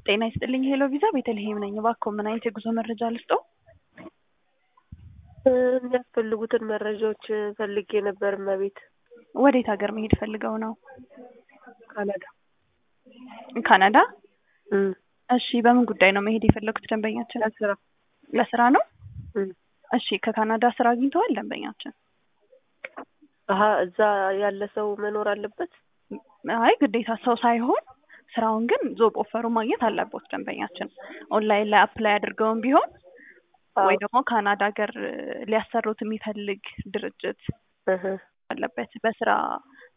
ጤና ይስጥልኝ ሄሎ ቪዛ ቤተልሔም ነኝ። እባክዎ ምን አይነት የጉዞ መረጃ ልስጥዎ? የሚያስፈልጉትን መረጃዎች ፈልጌ ነበር እመቤት። ወዴት ሀገር መሄድ ፈልገው ነው? ካናዳ። ካናዳ? እም፣ እሺ በምን ጉዳይ ነው መሄድ የፈለጉት ደንበኛችን? ለስራ። ለስራ ነው? እም። እሺ ከካናዳ ስራ አግኝተዋል ደንበኛችን? አሀ እዛ ያለ ሰው መኖር አለበት? አይ ግዴታ ሰው ሳይሆን ስራውን ግን ጆብ ኦፈሩ ማግኘት አለቦት ደንበኛችን። ኦንላይን ላይ አፕላይ አድርገውም ቢሆን ወይ ደግሞ ካናዳ ሀገር ሊያሰሩት የሚፈልግ ድርጅት እህ፣ አለበት በስራ